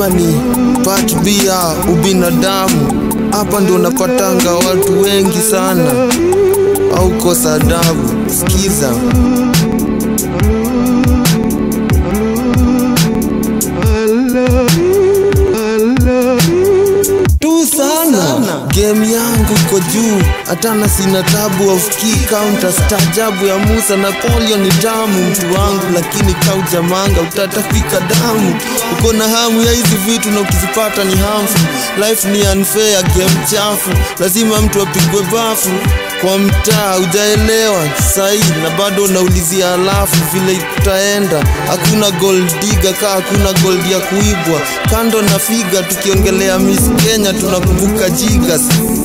Unyama ni part B ya ubinadamu. Hapa ndo unapatanga watu wengi sana, au kosa adabu. Sikiza. tu sana game yangu iko juu hatana sina tabu aufiki counter stajabu ya musa napoleon ni damu mtu wangu lakini kaujamanga utatafika damu uko na hamu ya hizi vitu na ukizipata ni hamfu life ni unfair game chafu lazima mtu apigwe bafu kwa mtaa ujaelewa sahii na bado unaulizia alafu vile itaenda hakuna gold diga kaa hakuna gold ya kuibwa kando na figa tukiongelea miss kenya tunakumbuka jigas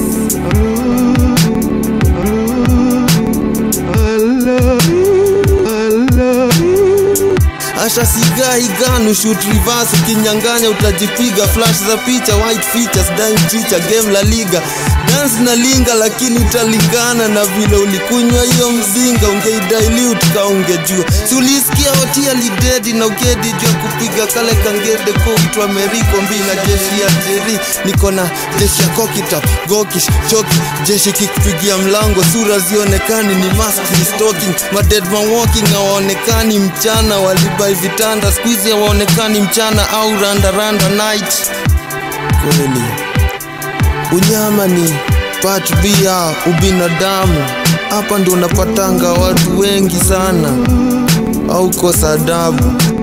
Asha sigai ganu shoot reverse ukinyanganya utajipiga flash za picha white features dime chicha game la liga dance na linga lakini italingana na vile ulikunywa hiyo mzinga ungeidilute ka ungejua si ulisikia hotia lidedi na ukedi jua kupiga kale kangede koitwa meriko mbi na jeshi ya jeri niko na jeshi ya kokitap gokish choki jeshi kikupigia mlango sura zionekani ni mask ni stalking madedman walking hawaonekani mchana walibai vitanda skuizi hawaonekani mchana au randaranda night kweli unyama ni part B ya ubinadamu. Hapa ndo unapatanga watu wengi sana, au kosa adabu.